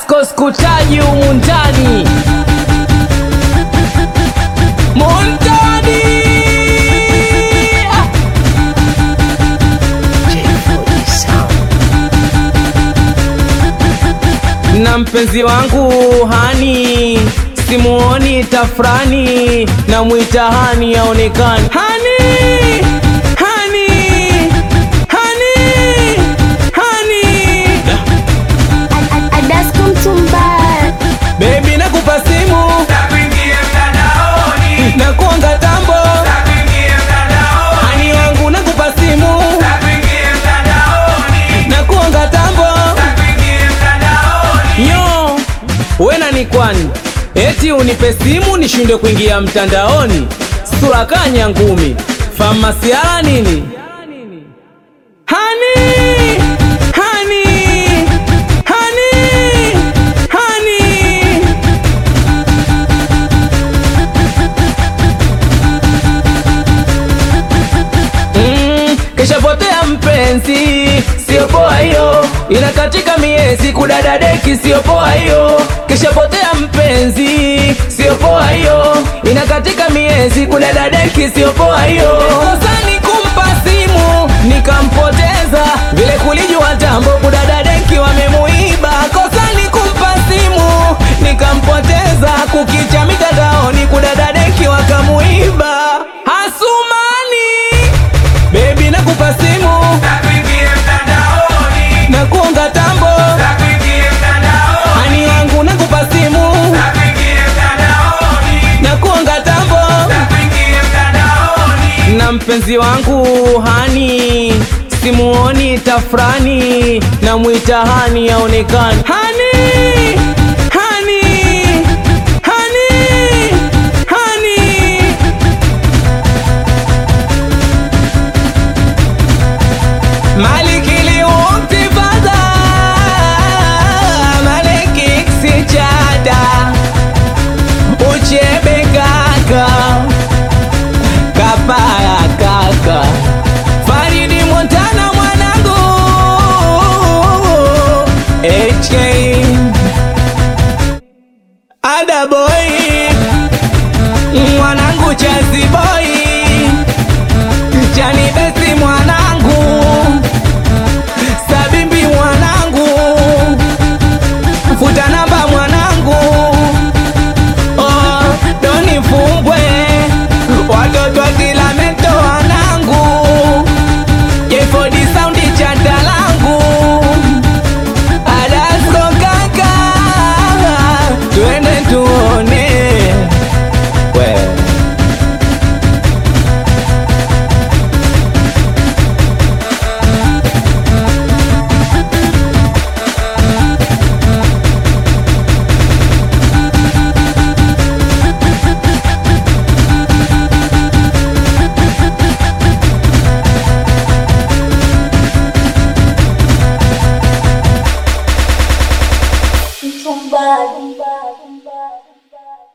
Adasko skutaji humu ndani Montani Ah! na mpenzi wangu hani simuoni tafrani na mwita hani aonekani hani hani hani hani Adasko Mtumbaya. bebi nakupa simu na kuanga tambo hani wangu nakupa simu na kuanga tambo Yo, wena ni kwani eti unipe simu nishindwe kuingia mtandaoni? Sura kanya ngumi famasiala nini? Hani, hani, hani, hani. Mm, kishapotea mpenzi, sio poa hiyo, inakatika miezi kudada deki, sio poa hiyo. Kishapotea mpenzi, sio poa hiyo, inakatika miezi kudada deki, sio poa hiyo. Kosa ni kumpa simu nikampoteza, vile kulijua tambo kudada deki wamemuiba. Kosa ni kumpa simu nikampoteza, kukicha mitandaoni kudada deki wakamuiba. Hasumani Baby nakupa simu na kuonga tambo hani wangu nakupa simu na kuonga tambo na mpenzi wangu hani simuoni tafrani na mwita hani aonekani hani